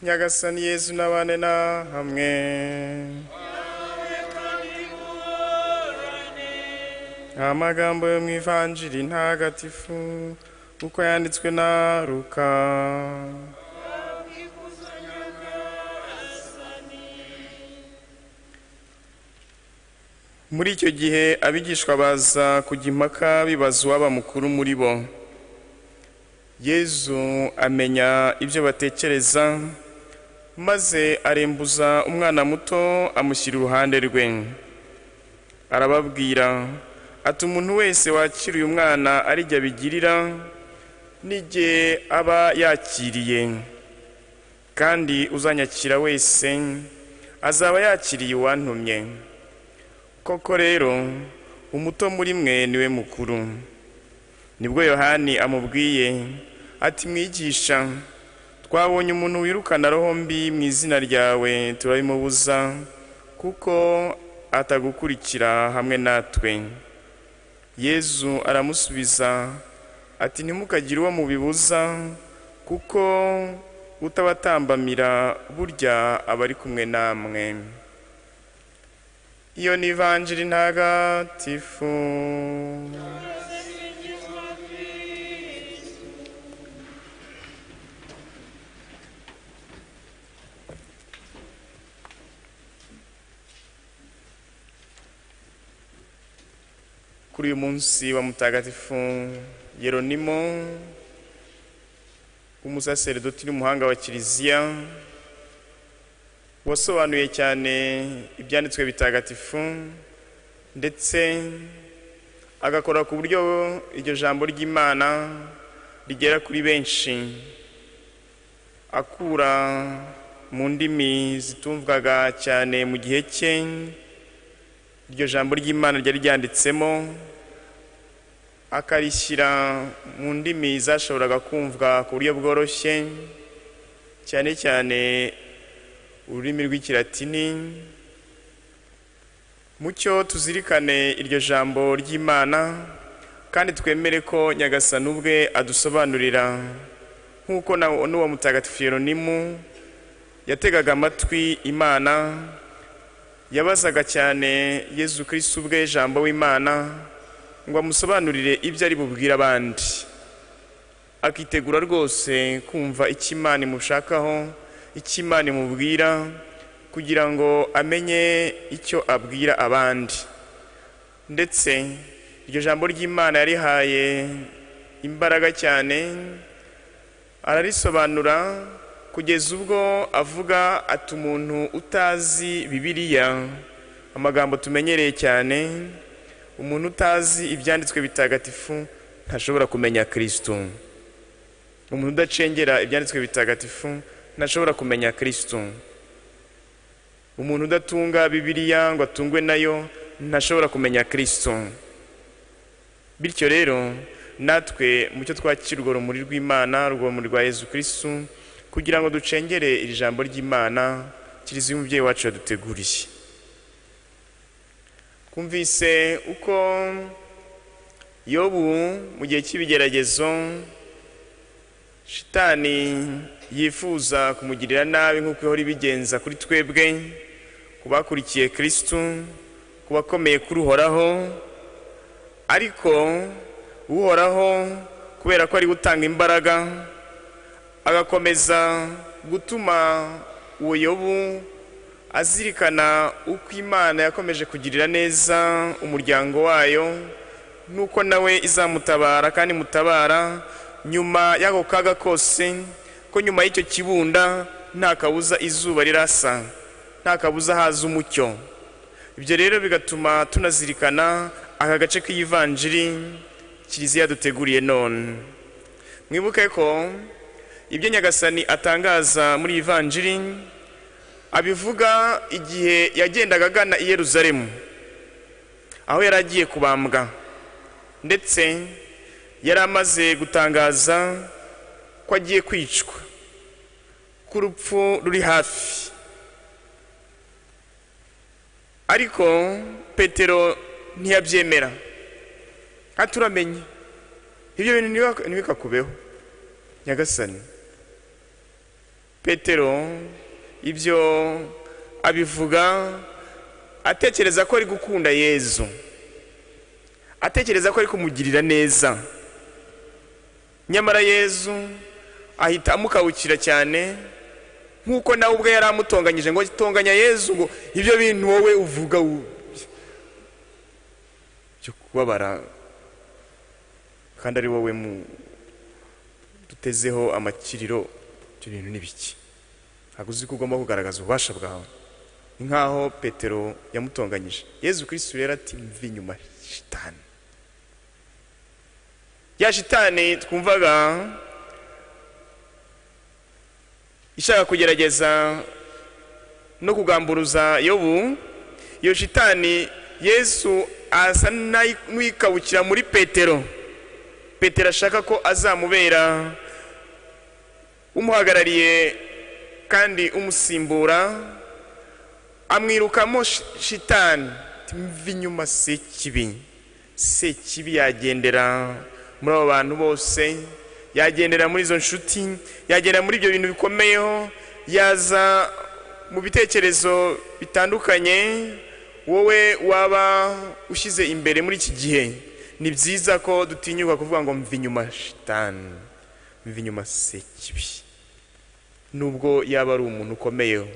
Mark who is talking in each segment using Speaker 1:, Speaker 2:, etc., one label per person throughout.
Speaker 1: nyagasani yezu n'abane na hamwe amagambo yo mu ivanjiri ntagatifu uko yanditswe na ruka muri icyo gihe abigishwa baza kujya impaka bibaza uwaba mukuru muri bo yezu amenya ibyo batekereza maze arembuza umwana muto amushyira iruhande rwe arababwira ati umuntu wese wakira uyu mwana ari jye abigirira n'igihe aba yakiriye kandi uzanyakira wese azaba yakiriye uwantumye koko rero umuto muri mwe niwe mukuru nibwo yohani amubwiye ati mwigisha twabonye umuntu wirukana roho mbi mu izina ryawe turabimubuza kuko atagukurikira hamwe natwe yezu aramusubiza ati ntimukagire uwo mubibuza kuko utabatambamira burya aba ari kumwe namwe iyo ni ivanjiri ntagatifu kuri uyu munsi wa mutagatifu yeronimo w'umusaseredoti n'umuhanga wa kiliziya wasobanuye cyane ibyanditswe bitagatifu ndetse agakora ku buryo iryo jambo ry'imana rigera kuri benshi akura mu ndimi zitumvwaga cyane mu gihe cye iryo jambo ry'imana ryari ryanditsemo akarishyira mu ndimi zashoboraga kumvwa ku buryo bworoshye cyane cyane ururimi rw'ikilatini mucyo tuzirikane iryo jambo ry'imana kandi twemere ko nyagasani ubwe adusobanurira nk'uko n'uwo mutagatifu yeronimu yategaga amatwi imana yabazaga cyane yezu kirisi ubwe jambo w'imana ngo amusobanurire ibyo ari bubwire abandi akitegura rwose kumva icyo imana imushakaho icyo imana imubwira kugira ngo amenye icyo abwira abandi ndetse iryo jambo ry'imana yarihaye imbaraga cyane ararisobanura kugeza ubwo avuga ati umuntu utazi bibiliya amagambo tumenyereye cyane umuntu utazi ibyanditswe bitagatifu ntashobora kumenya kirisito umuntu udacengera ibyanditswe bitagatifu ntashobora kumenya kirisitu umuntu udatunga bibiliya ngo atungwe nayo ntashobora kumenya kirisitu bityo rero natwe mucyo twakira urwo rumuri rw'imana urwomuri rwa yezu kirisitu kugira ngo ducengere iri jambo ry'imana kirizi y'umubyeyi wacu yaduteguriye twumvise uko yobu mu gihe cy'ibigeragezo shitani yifuza kumugirira nabi nk'uko ihora ibigenza kuri twebwe ku bakurikiye kirisitu ku bakomeye kuri uhoraho ariko uhoraho kubera ko ari gutanga imbaraga agakomeza gutuma uwo yobu azirikana uko imana yakomeje kugirira neza umuryango wayo n'uko nawe izamutabara kandi mutabara nyuma y'ako kaga kose ko nyuma y'icyo kibunda nta kabuza izuba rirasa nta kabuza haza umucyo ibyo rero bigatuma tunazirikana aka gace k'iyivanjiri kiliziya duteguriye none mwibuke ko ibyo nyagasani atangaza muri ivanjiri abivuga igihe yagendaga agana i yeruzalemu aho yari agiye kubambwa ndetse yari amaze gutangaza ko agiye kwicwa ko urupfu ruri hafi ariko petero ntiyabyemera turamenye ibyo bintu ntibikakubeho nyagasani petero ibyo abivuga atekereza ko ari gukunda yezu atekereza ko ari kumugirira neza nyamara yezu ahita amukabukira cyane nk'uko nawe ubwe yari amutonganyije ngo tonganya yezu ngo ibyo bintu wowe uvuga u- byo kubabara kandi ari wowe mu dutezeho amakiriro ibyo bintu ni biki ntabwo uzi ko ugomba kugaragaza ububasha bwawe ni nk'aho petero yamutonganyije yezu kirisitu rero ati mvi inyuma shitani ya shitani twumvaga ishaka kugerageza no kugamburuza yobu iyo shitani yesu asa n'ayi- n'uyikabukira muri petero petero ashaka ko azamubera umuhagarariye kandi umusimbura amwirukamo shi- shitani mva inyuma sekibi sekibi yagendera muri abo bantu bose yagendera muri izo nshuti yagendera muri ibyo bintu bikomeyeho yaza mu bitekerezo bitandukanye wowe waba ushyize imbere muri iki gihe ni byiza ko dutinyuka kuvuga ngo mva inyuma shitani mva inyuma sekibi nubwo yaba ari umuntu ukomeyeho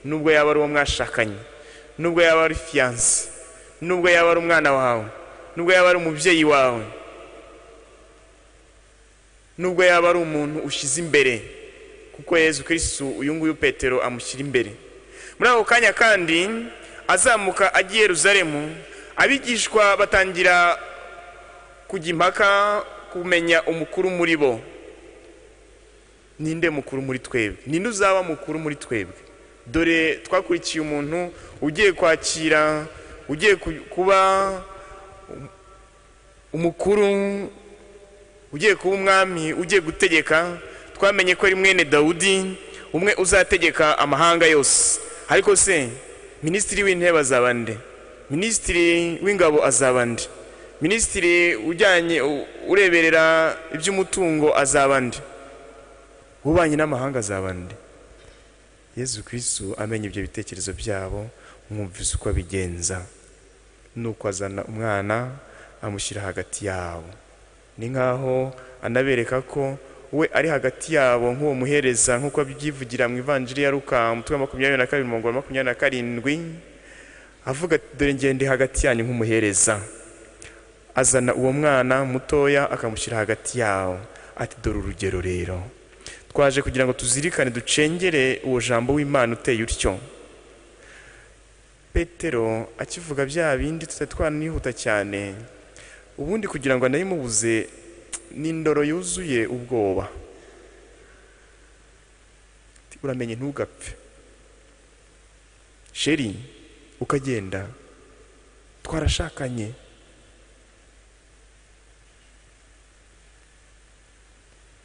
Speaker 1: nubwo yaba ari uwo mwashakanye nubwo yaba ari fiyanse nubwo yaba ari umwana wawe nubwo yaba ari umubyeyi wawe nubwo yaba ari umuntu ushyize imbere kuko yezu kirisitu uyu nguyu petero amushyira imbere muri ako kanya kandi azamuka agiye Yeruzalemu abigishwa batangira kujya impaka kumenya umukuru muri bo ninde mukuru muri twebwe ninde uzaba mukuru muri twebwe dore twakurikiye umuntu ugiye kwakira ugiye ku- kuba um- umukuru ugiye kuba umwami ugiye gutegeka twamenye ko ari mwene dawudi umwe uzategeka amahanga yose ariko se minisitiri w'intebe azaba nde minisitiri w'ingabo azaba nde minisitiri ujyanye u- ureberera iby'umutungo azaba nde ubanye n'amahanga azaba nde yezu kirisitu amenya ibyo bitekerezo byabo mwumvise uko abigenza nuko azana umwana amushyira hagati yabo ni nk'aho anabereka ko we ari hagati yabo nk'uwo muhereza nk'uko abyivugira mu ivanjiri ya ruka umutwe wa makumyabiri na kabiri umurongo wa makumyabiri na karindwi avuga ati dore ngende hagati yanyu nk'umuhereza azana uwo mwana mutoya akamushyira hagati yawo ati dore urugero rero twaje kugira ngo tuzirikane ducengere uwo jambo w'imana uteye utyo petero akivuga bya bindi tutari twanihuta cyane ubundi kugira ngo anayimubuze ni indoro yuzuye ubwoba Ati, uramenye ntugapfe sheri ukagenda twarashakanye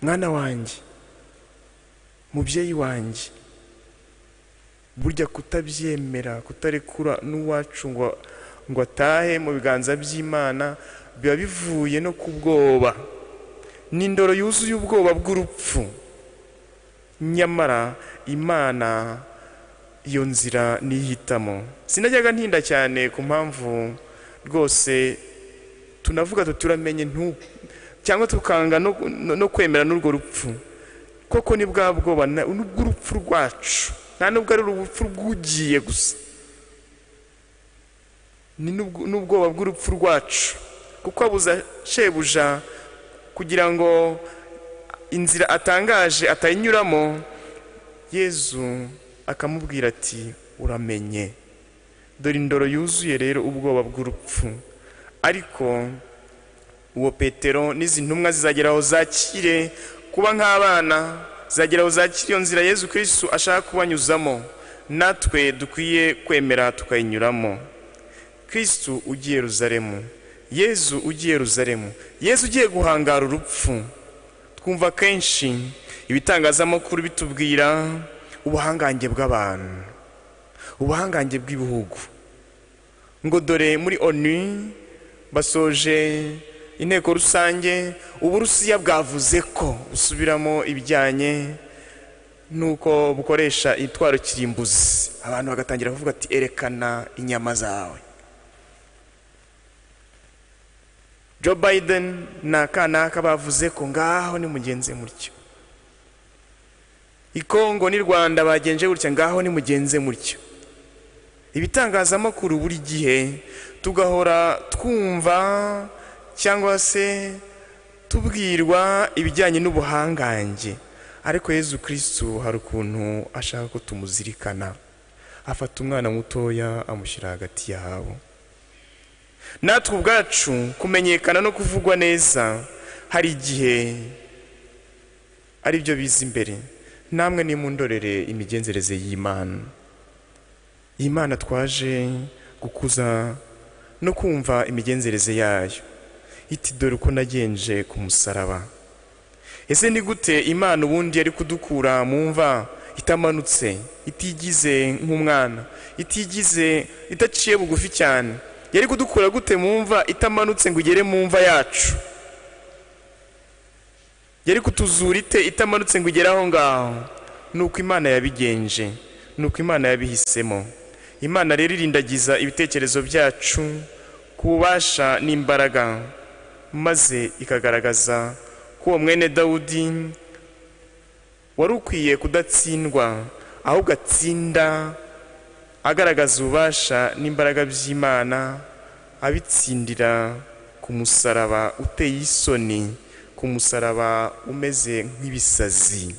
Speaker 1: mwana wanjye mubyeyi wanjye burya kutabyemera kutarekura n'uwacu ngo ngo atahe mu biganza by'imana biba bivuye no ku bwoba ni indoro yuzuye ubwoba bw'urupfu nyamara imana iyo nzira niyihitamo sinajyaga ntinda cyane ku mpamvu rwose tunavuga tuturamenye ntu cyangwa tukanga no, no, no kwemera n'urwo rupfu koko ni bwa bwoba na- nubwo urupfu rwacu nta nubwo ari urupfu rw'ugiye gusa ni n'ubwo- n'ubwoba bw'urupfu rwacu kuko abuza shebuja kugira ngo inzira atangaje atayinyuramo yezu akamubwira ati uramenye dore indoro yuzuye rero ubwoba bw'urupfu ariko uwo petero n'izi ntumwa zizageraho zakire kuba nk'abana zageraho zakire iyo nzira yezu kirisitu ashaka kubanyuzamo natwe dukwiye kwemera tukayinyuramo kirisitu ugiye Yeruzalemu yezu ugiye Yeruzalemu yezu ugiye guhangara urupfu twumva kenshi ibitangazamakuru bitubwira ubuhangange bw'abantu ubuhangange bw'ibihugu ngo dore muri onu basoje inteko rusange uburusiya bwavuze ko busubiramo ibijyanye nuko bukoresha itwaro kirimbuzi abantu bagatangira kuvuga ati erekana inyama zawe joe biden ni akanaka bavuze ko ngaho nimugenze mutyo ikongo n'i rwanda bagenje gutya ngaho nimugenze mutyo ibitangazamakuru buri gihe tugahora twumva cyangwa se tubwirwa ibijyanye n'ubuhangange ariko yezu kirisitu hari ukuntu ashaka ko tumuzirikana afata umwana mutoya amushyira hagati yabo natwe ubwacu kumenyekana no kuvugwa neza hari igihe ari byo biza imbere namwe nimundorere imigenzereze y'imana imana twaje gukuza no kumva imigenzereze yayo iti dore uko nagenje ku musaraba ese ni gute imana ubundi yari kudukura mu mva itamanutse itigize nk'umwana itigize idaciye bugufi cyane yari kudukura gute mu mva itamanutse ngo igere mu mva yacu yari kutuzura ite itamanutse ngo igere aho ngaho ni uko imana yabigenje ni uko imana yabihisemo imana rero irindagiza ibitekerezo byacu ku bubasha n'imbaraga maze ikagaragaza ko uwo mwene dawudi wari ukwiye kudatsindwa ahubwo atsinda agaragaza ububasha n'imbaraga by'imana abitsindira ku musaraba uteye isoni ku musaraba umeze nk'ibisazi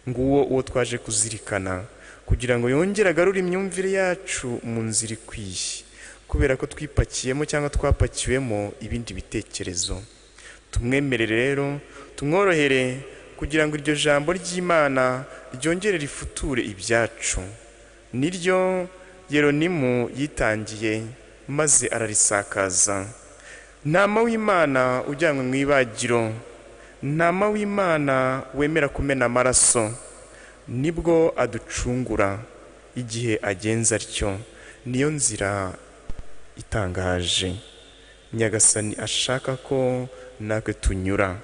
Speaker 1: nguwo uwo twaje kuzirikana kugira ngo yongere agarure imyumvire yacu mu nzira ikwiye kubera ko twipakiyemo cyangwa twapakiwemo ibindi bitekerezo tumwemerere rero tumworohere kugira ngo iryo jambo ry'imana ryongere rifuture ibyacu niryo yeronimu yitangiye maze ararisakaza ntama w'imana ujyanywe mu ibagiro ntama w'imana wemera kumena amaraso nibwo aducungura igihe agenza atyo niyo nzira itangaje nyagasani ashaka ko natwe tunyura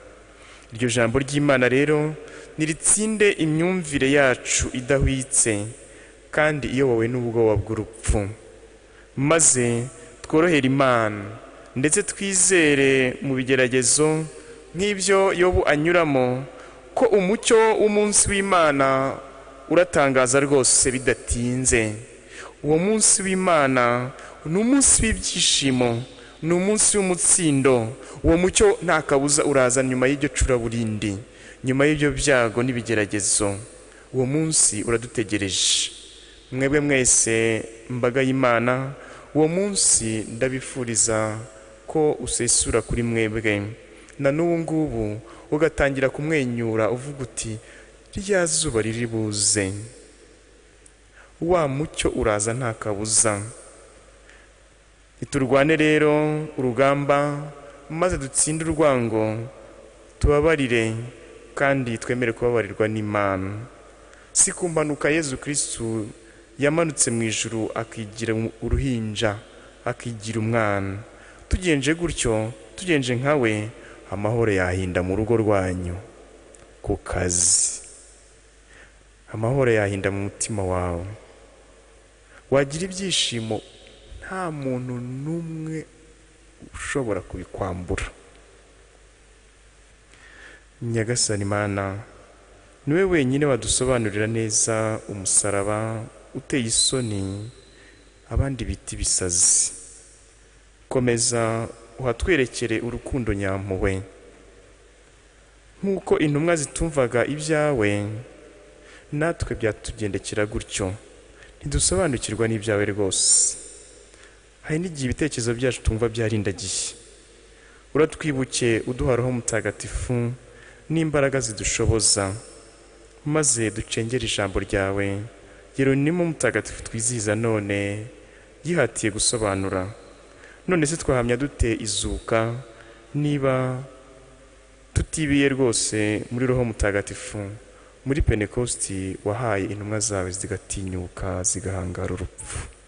Speaker 1: iryo jambo ry'imana rero niritsinde imyumvire yacu idahwitse kandi iyobowe n'ubwoba bw'urupfu maze tworohere imana ndetse twizere mu bigeragezo nk'ibyo yobu anyuramo ko umucyo w'umunsi w'imana uratangaza rwose bidatinze uwo munsi w'imana ni umunsi w'ibyishimo ni umunsi w'umutsindo uwo mucyo nta kabuza uraza nyuma y'iryo curaburindi nyuma y'ibyo byago n'ibigeragezo uwo munsi uradutegereje mwebwe mwese mbaga y'imana uwo munsi ndabifuriza ko usesura kuri mwebwe na n'ubu ngubu ugatangira kumwenyura uvuga uti rya zuba riri buze wa mucyo uraza nta kabuza niturwane rero urugamba maze dutsinde urwango tubabarire kandi twemere kubabarirwa n'imana si ku mpanuka yezu kirisitu yamanutse mu ijuru akigira uruhinja akigira umwana tugenje gutyo tugenje nkawe amahoro yahinda mu rugo rwanyu ku kazi amahoro yahinda mu mutima wawe wagira ibyishimo nta muntu n'umwe ushobora kubikwambura nyagasani imana niwe wenyine wadusobanurira neza umusaraba uteye isoni abandi bita ibisazi komeza uhatwerekere urukundo nyampuwe nk'uko intumwa zitumvaga ibyawe natwe byatugendekera gutyo ntidusobanukirwa n'ibyawe rwose hari n'igihe ibitekerezo byacu tumva byarindagiye uratwibuke uduha roho mutagatifu n'imbaraga zidushoboza maze ducengere ijambo ryawe yeronimo mutagatifu twizihiza none yihatiye gusobanura none se twahamya dute izuka niba tutibiye rwose muri roho mutagatifu muri penekositi wahaye intumwa zawe zigatinyuka zigahangara urupfu